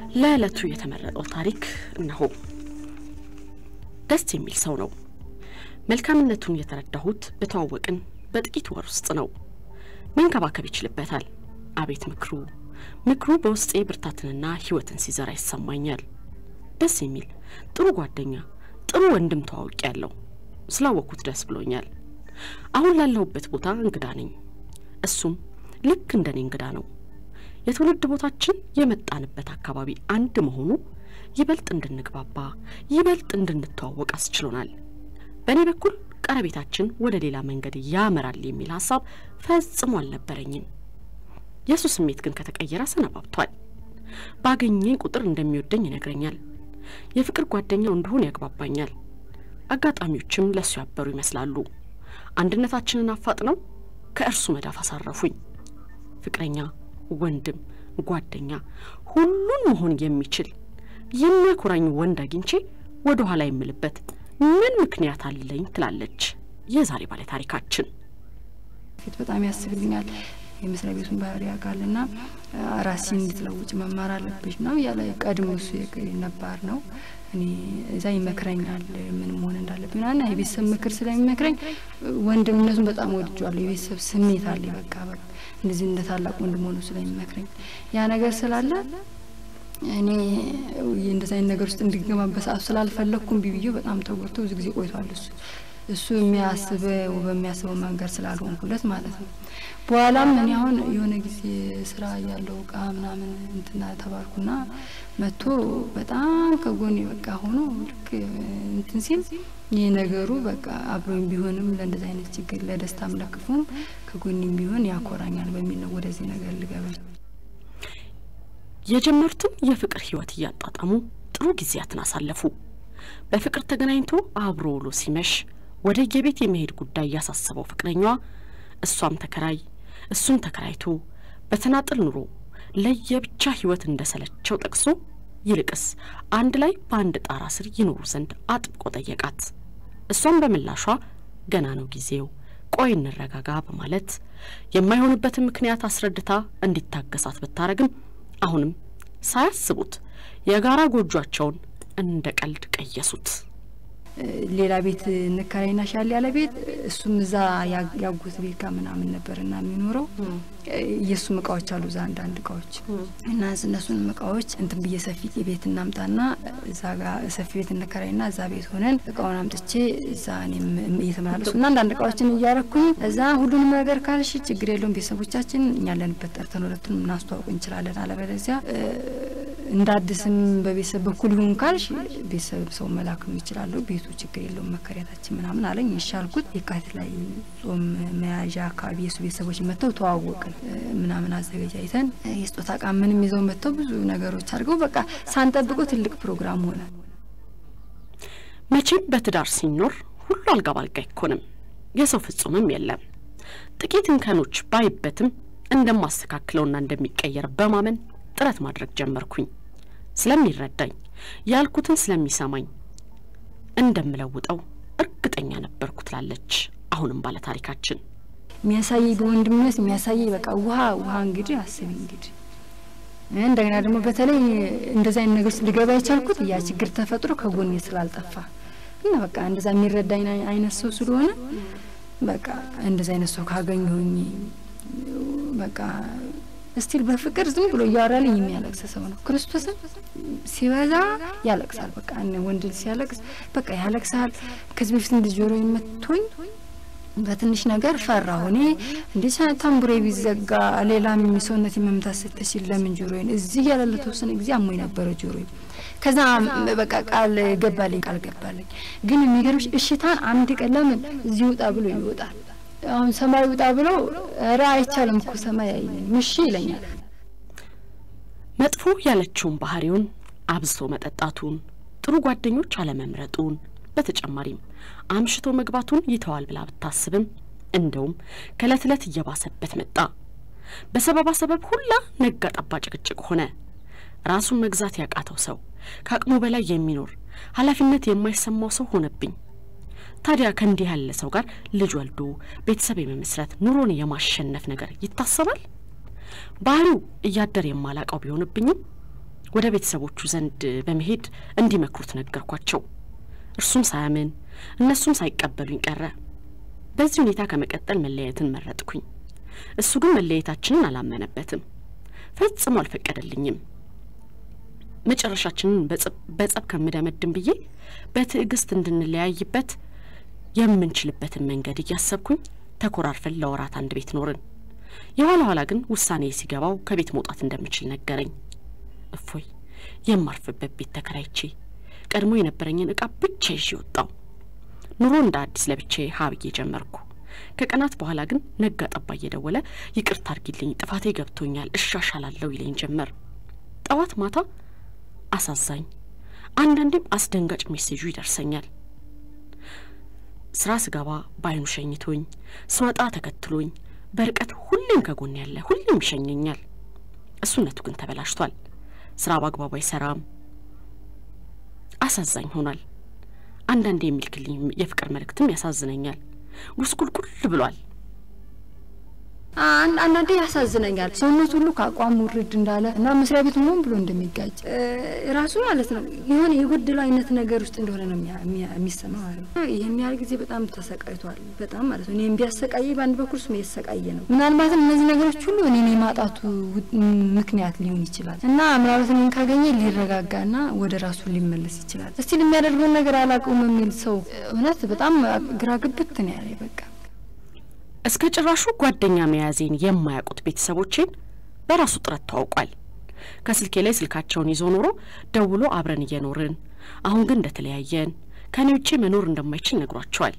ለዕለቱ የተመረጠው ታሪክ እነሆ። ደስ የሚል ሰው ነው። መልካምነቱን የተረዳሁት በተዋወቅን በጥቂት ወር ውስጥ ነው። መንከባከብ ይችልበታል። አቤት ምክሩ! ምክሩ በውስጤ ብርታትንና ሕይወትን ሲዘራ ይሰማኛል። ደስ የሚል ጥሩ ጓደኛ፣ ጥሩ ወንድም ተዋውቅ ያለው ስላወቅኩት ደስ ብሎኛል። አሁን ላለሁበት ቦታ እንግዳ ነኝ። እሱም ልክ እንደኔ እንግዳ ነው። የትውልድ ቦታችን የመጣንበት አካባቢ አንድ መሆኑ ይበልጥ እንድንግባባ ይበልጥ እንድንተዋወቅ አስችሎናል። በእኔ በኩል ቀረቤታችን ወደ ሌላ መንገድ ያመራል የሚል ሀሳብ ፈጽሞ አልነበረኝም። የእሱ ስሜት ግን ከተቀየረ ሰነባብቷል። ባገኘኝ ቁጥር እንደሚወደኝ ይነግረኛል። የፍቅር ጓደኛው እንደሆን ያግባባኛል። አጋጣሚዎችም ለእሱ ያበሩ ይመስላሉ። አንድነታችንን አፋጥነው ከእርሱ መዳፍ አሳረፉኝ። ፍቅረኛ፣ ወንድም፣ ጓደኛ ሁሉን መሆን የሚችል የሚያኮራኝ ወንድ አግኝቼ ወደ ኋላ የምልበት ምን ምክንያት አለኝ ትላለች የዛሬ ባለ ታሪካችን። ፊት በጣም ያስብልኛል። የመስሪያ ቤቱን ባህሪ ያውቃልና ራስሽን እንድትለውጭ መማር አለብሽ ነው ያለ ቀድሞ እሱ ነባር ነው። እኔ እዛ ይመክረኛል ምን መሆን እንዳለብኝ ና የቤተሰብ ምክር ስለሚመክረኝ ወንድምነቱን በጣም ወድጇለሁ። የቤተሰብ ስሜት አለ በቃ በቃ እንደዚህ እንደ ታላቅ ወንድም ሆኖ ስለሚመክረኝ ያ ነገር ስላለ እኔ እንደዚህ አይነት ነገር ውስጥ እንዲገባ በሰዓቱ ስላልፈለግኩም ቢብዬ በጣም ተጎድቶ ብዙ ጊዜ ቆይቷል። እሱ እሱ የሚያስበው በሚያስበው መንገድ ስላልሆንኩለት ማለት ነው። በኋላም እኔ አሁን የሆነ ጊዜ ስራ ያለው እቃ ምናምን እንትና ተባልኩና መጥቶ በጣም ከጎኔ በቃ ሆኖ ልክ እንትን ሲል ይህ ነገሩ በቃ አብሮኝ ቢሆንም ለእንደዚህ አይነት ችግር ለደስታም ለክፉም ከጎኔም ቢሆን ያኮራኛል በሚል ነው ወደዚህ ነገር ልገበል የጀመሩትን የፍቅር ህይወት እያጣጣሙ ጥሩ ጊዜያትን አሳለፉ። በፍቅር ተገናኝቶ አብሮ ውሎ ሲመሽ ወደ የቤት የመሄድ ጉዳይ ያሳሰበው ፍቅረኛዋ እሷም ተከራይ እሱም ተከራይቶ በተናጥል ኑሮ ለየብቻ ህይወት እንደሰለቸው ጠቅሶ ይልቅስ አንድ ላይ በአንድ ጣራ ስር ይኖሩ ዘንድ አጥብቆ ጠየቃት። እሷም በምላሿ ገና ነው ጊዜው፣ ቆይ እንረጋጋ በማለት የማይሆንበትን ምክንያት አስረድታ እንዲታገሳት ብታረግም አሁንም ሳያስቡት የጋራ ጎጇቸውን እንደ ቀልድ ቀየሱት። ሌላ ቤት እንከራይና ሻል ያለ ቤት እሱም እዛ ያጎት ቤት ጋር ምናምን ነበርና የሚኖረው የእሱም እቃዎች አሉ እዛ አንዳንድ እቃዎች እና እነሱንም እቃዎች እንትን ብዬ ሰፊ ቤት እናምጣና እዛ ጋር ሰፊ ቤት እንከራይና እዛ ቤት ሆነን እቃውን አምጥቼ እዛ እኔም እየተመላለሱ እና አንዳንድ እቃዎችን እያረኩኝ እዛ ሁሉንም ነገር ካልሽ ችግር የለውም ቤተሰቦቻችን እኛ ያለንበት ጠርተን ሁለቱን እናስተዋውቅ እንችላለን። አለበለዚያ እንደ አዲስም በቤተሰብ በኩል ይሁን ካልሽ ቤተሰብ ሰው መላክም ይችላለሁ። ቤቱ ችግር የለውም መከሪያታችን ምናምን አለኝ። ይሻልኩት የካቲት ላይ ጾም መያዣ አካባቢ የሱ ቤተሰቦች መጥተው ተዋወቅን ምናምን አዘገጃጅተን የስጦታ እቃ ምንም ይዘው መጥተው ብዙ ነገሮች አድርገው በቃ ሳንጠብቀው ትልቅ ፕሮግራም ሆነ። መቼም በትዳር ሲኖር ሁሉ አልጋ ባልጋ አይኮንም። የሰው ፍጹምም የለም። ጥቂት እንከኖች ባይበትም እንደማስተካክለውና እንደሚቀየር በማመን ጥረት ማድረግ ጀመርኩኝ። ስለሚረዳኝ ያልኩትን ስለሚሰማኝ እንደምለውጠው እርግጠኛ ነበርኩ ትላለች አሁንም ባለ ታሪካችን። የሚያሳየኝ በወንድምነት የሚያሳየኝ በቃ ውሃ ውሃ እንግዲህ አስቢ እንግዲህ እንደገና ደግሞ በተለይ እንደዛ አይነት ነገር ውስጥ ሊገባ የቻልኩት ያ ችግር ተፈጥሮ ከጎኔ ስላልጠፋ እና በቃ እንደዛ የሚረዳኝ አይነት ሰው ስለሆነ በቃ እንደዛ አይነት ሰው ካገኘሁኝ በቃ እስቲል በፍቅር ዝም ብሎ እያወራልኝ የሚያለቅስ ሰው ነው። ክርስቶስን ሲበዛ ያለቅሳል። በቃ ወንድ ሲያለቅስ በቃ ያለቅሳል። ከዚህ በፊት እንደ ጆሮ መቶኝ በትንሽ ነገር ፈራሁ። እኔ እንዴ ታምቡሬ ቢዘጋ ሌላም ሰውነት መምታት ስትችል ለምን ጆሮዬን እዚህ ያለ ለተወሰነ ጊዜ አሞኝ ነበረ ጆሮዬ። ከዛ በቃ ቃል ገባልኝ ቃል ገባልኝ። ግን የሚገርምሽ እሽታን አንድ ቀን ለምን እዚህ ውጣ ብሎ ይወጣል አሁን ሰማይ ውጣ ብለው ኧረ አይቻልም እኮ ሰማይ አይለኝም እሺ ይለኛል። መጥፎ ያለችውን ባህሪውን አብዝቶ መጠጣቱን፣ ጥሩ ጓደኞች አለመምረጡን፣ በተጨማሪም አምሽቶ መግባቱን ይተዋል ብላ ብታስብም እንደውም ከእለት እለት እየባሰበት መጣ። በሰበባ ሰበብ ሁላ ነጋ ጠባ ጭቅጭቅ ሆነ። ራሱን መግዛት ያቃተው ሰው፣ ከአቅሙ በላይ የሚኖር ኃላፊነት የማይሰማው ሰው ሆነብኝ። ታዲያ ከእንዲህ ያለ ሰው ጋር ልጅ ወልዶ ቤተሰብ የመመስረት ኑሮን የማሸነፍ ነገር ይታሰባል? ባህሪው እያደር የማላቀው ቢሆንብኝም ወደ ቤተሰቦቹ ዘንድ በመሄድ እንዲመክሩት ነገርኳቸው። እርሱም ሳያምን እነሱም ሳይቀበሉኝ ቀረ። በዚህ ሁኔታ ከመቀጠል መለያየትን መረጥኩኝ። እሱ ግን መለያየታችንን አላመነበትም፣ ፈጽሞ አልፈቀደልኝም። መጨረሻችንን በጸብ ከምደመድም ብዬ በትዕግስት እንድንለያይበት የምንችልበትን መንገድ እያሰብኩኝ ተኮራርፈን ለወራት አንድ ቤት ኖርን። የኋላ ኋላ ግን ውሳኔ ሲገባው ከቤት መውጣት እንደምችል ነገረኝ። እፎይ የማርፍበት ቤት ተከራይቼ ቀድሞ የነበረኝን እቃ ብቻ ይዤ ወጣው። ኑሮ እንደ አዲስ ለብቼ ሀብዬ ጀመርኩ። ከቀናት በኋላ ግን ነጋ ጠባ እየደወለ ይቅርታ አድርጊልኝ፣ ጥፋቴ ገብቶኛል፣ እሻሻላለሁ ይለኝ ጀመር። ጠዋት ማታ አሳዛኝ፣ አንዳንዴም አስደንጋጭ ሜሴጁ ይደርሰኛል። ስራ ስገባ በአይኑ ሸኝቶኝ፣ ስወጣ ተከትሎኝ፣ በርቀት ሁሌም ከጎን ያለ ሁሌም ይሸኘኛል። እሱነቱ ግን ተበላሽቷል። ስራ በአግባቡ አይሰራም። አሳዛኝ ሆኗል። አንዳንዴ የሚልክልኝ የፍቅር መልእክትም ያሳዝነኛል። ጉስቁልቁል ብሏል። አንዳንዴ ያሳዝነኛል። ሰውነት ሁሉ ከአቋም ውርድ እንዳለ እና መስሪያ ቤት ሆን ብሎ እንደሚጋጭ ራሱ ማለት ነው የሆነ የጎደለው አይነት ነገር ውስጥ እንደሆነ ነው የሚሰማው ማለት ነው። ይህን ያህል ጊዜ በጣም ተሰቃይቷል። በጣም ማለት ነው። እኔም ቢያሰቃየ በአንድ በኩል ስም የተሰቃየ ነው። ምናልባትም እነዚህ ነገሮች ሁሉ እኔን የማጣቱ ምክንያት ሊሆን ይችላል እና ምናልባት እኔን ካገኘ ሊረጋጋና ወደ ራሱ ሊመለስ ይችላል። እስቲል የሚያደርገውን ነገር አላውቀውም የሚል ሰው እውነት በጣም ግራ ግብት ነው ያለ በቃ እስከ ጭራሹ ጓደኛ መያዜን የማያውቁት ቤተሰቦቼን በራሱ ጥረት ተዋውቋል። ከስልኬ ላይ ስልካቸውን ይዞ ኖሮ ደውሎ አብረን እየኖርን አሁን ግን እንደተለያየን ከኔ ውጪ መኖር እንደማይችል ነግሯቸዋል።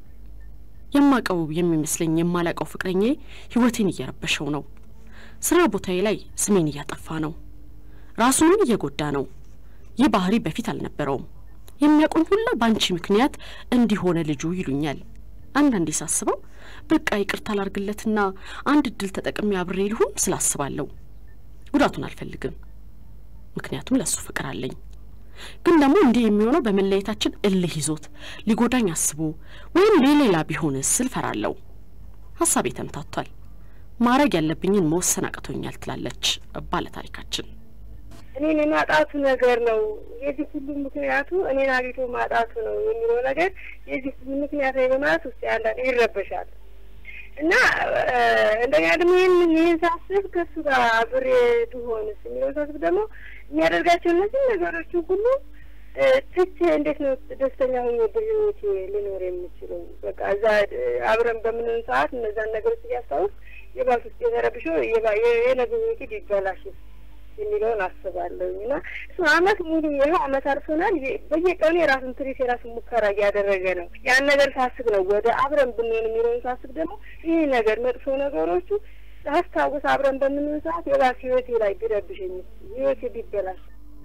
የማቀው የሚመስለኝ የማላቀው ፍቅረኛዬ ሕይወቴን እየረበሸው ነው። ስራ ቦታዬ ላይ ስሜን እያጠፋ ነው። ራሱንም እየጎዳ ነው። ይህ ባህሪ በፊት አልነበረውም። የሚያውቁኝ ሁላ በአንቺ ምክንያት እንዲሆነ ልጁ ይሉኛል። አንዳንዴ ሳስበው በቃ ይቅርታ ላርግለትና አንድ እድል ተጠቅሜ አብሬ ልሁን ስላስባለሁ። ጉዳቱን አልፈልግም፣ ምክንያቱም ለሱ ፍቅር አለኝ። ግን ደግሞ እንዲህ የሚሆነው በመለየታችን እልህ ይዞት ሊጎዳኝ አስቦ ወይም ሌላ ቢሆንስ ስል ፈራለሁ። ሀሳቤ ተምታቷል። ማድረግ ያለብኝን መወሰን አቅቶኛል ትላለች ባለ ታሪካችን። እኔን የማጣቱ ነገር ነው የዚህ ሁሉ ምክንያቱ እኔን አግኝቶ ማጣቱ ነው የሚለው ነገር የዚህ ሁሉ ምክንያት በማለት ውስጥ ያንዳንድ ይረበሻል እና እንደገና ደግሞ ይህን ይህን ሳስብ ከእሱ ጋር አብሬ ብሆንስ የሚለው ሳስብ ደግሞ የሚያደርጋቸው እነዚህ ነገሮች ሁሉ ትቼ እንዴት ነው ደስተኛ ሆኜ በህይወቴ ልኖር የምችለው? በቃ እዛ አብረን በምንን ሰዓት እነዛን ነገሮች እያስታውስ የባስ ውስጥ የተረብሾ የነገ ህይወቴ ቢበላሽስ የሚለውን አስባለሁኝ እና እሱ አመት ሙሉ ይኸው አመት አልፎናል። በየቀኑ የራሱን ትሪት የራሱን ሙከራ እያደረገ ነው። ያን ነገር ሳስብ ነው ወደ አብረን ብንሆን የሚለውን ሳስብ ደግሞ ይህ ነገር መጥፎ ነገሮቹ ሳስታውስ አብረን በምንሆን ሰዓት የባስ ህይወቴ ላይ ቢረብሸኝ ህይወቴ ቢበላሽ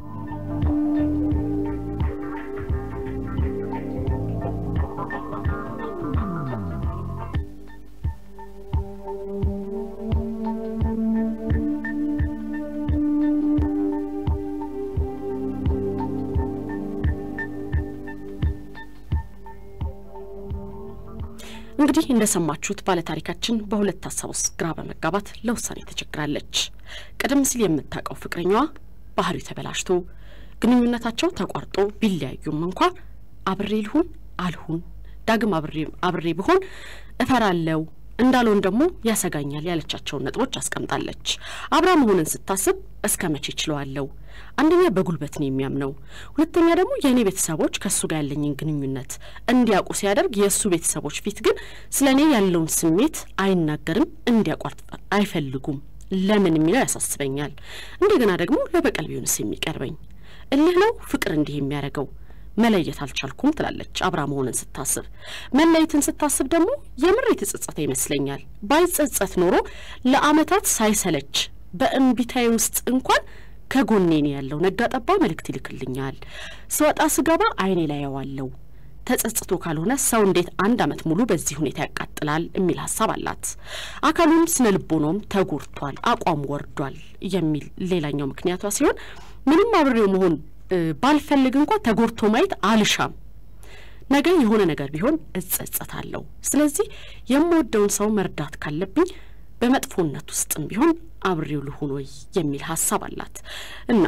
እንግዲህ እንደሰማችሁት ባለታሪካችን በሁለት ሀሳብ ውስጥ ግራ በመጋባት ለውሳኔ ተቸግራለች። ቀደም ሲል የምታውቀው ፍቅረኛዋ ባህሪው ተበላሽቶ ግንኙነታቸው ተቋርጦ ቢለያዩም እንኳ አብሬ ልሁን አልሁን ዳግም አብሬ ብሆን እፈራለው እንዳልሆን ደግሞ ያሰጋኛል ያለቻቸውን ነጥቦች አስቀምጣለች። አብራ መሆንን ስታስብ እስከ መቼ ችለዋለው? አንደኛ በጉልበት ነው የሚያምነው፣ ሁለተኛ ደግሞ የእኔ ቤተሰቦች ከእሱ ጋር ያለኝን ግንኙነት እንዲያውቁ ሲያደርግ የእሱ ቤተሰቦች ፊት ግን ስለ እኔ ያለውን ስሜት አይናገርም፣ እንዲያቋርጥ አይፈልጉም። ለምን የሚለው ያሳስበኛል። እንደገና ደግሞ ለበቀል ቢሆንስ የሚቀርበኝ እልህ ነው ፍቅር እንዲህ የሚያደርገው መለየት አልቻልኩም ትላለች አብራ መሆንን ስታስብ። መለየትን ስታስብ ደግሞ የምር የተጸጸተ ይመስለኛል። ባይጸጸት ኖሮ ለአመታት ሳይሰለች በእንቢታዬ ውስጥ እንኳን ከጎኔ ነው ያለው። ነጋ ጠባ መልእክት ይልክልኛል። ስወጣ ስገባ አይኔ ላይ ያዋለው። ተጸጽቶ ካልሆነ ሰው እንዴት አንድ አመት ሙሉ በዚህ ሁኔታ ያቃጥላል የሚል ሀሳብ አላት። አካሉም ስነ ልቦናውም ተጎድቷል፣ አቋም ወርዷል የሚል ሌላኛው ምክንያቷ ሲሆን ምንም አብሬው መሆን ባልፈልግ እንኳ ተጎድቶ ማየት አልሻም። ነገ የሆነ ነገር ቢሆን እጸጸታለሁ። ስለዚህ የምወደውን ሰው መርዳት ካለብኝ በመጥፎነት ውስጥም ቢሆን አብሬው ልሁን ወይ የሚል ሀሳብ አላት እና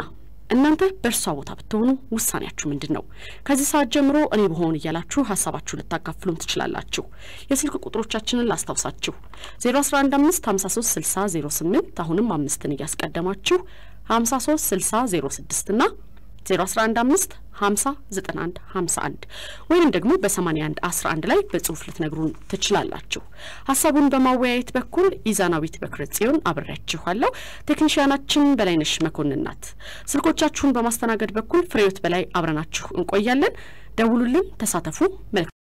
እናንተ በእርሷ ቦታ ብትሆኑ ውሳኔያችሁ ምንድን ነው? ከዚህ ሰዓት ጀምሮ እኔ በሆን እያላችሁ ሀሳባችሁ ልታካፍሉን ትችላላችሁ። የስልክ ቁጥሮቻችንን ላስታውሳችሁ 011 5 53 60 08 አሁንም አምስትን እያስቀደማችሁ 53 60 06 ና 0115 50 91 51 ወይም ደግሞ በ81 11 ላይ በጽሁፍ ልትነግሩን ትችላላችሁ። ሀሳቡን በማወያየት በኩል ኢዛናዊት በክረ ጽዮን አብሬያችኋለሁ። ቴክኒሽያናችን በላይነሽ መኮንን ናት። ስልኮቻችሁን በማስተናገድ በኩል ፍሬዎት በላይ አብረናችሁ እንቆያለን። ደውሉልን፣ ተሳተፉ። መልካም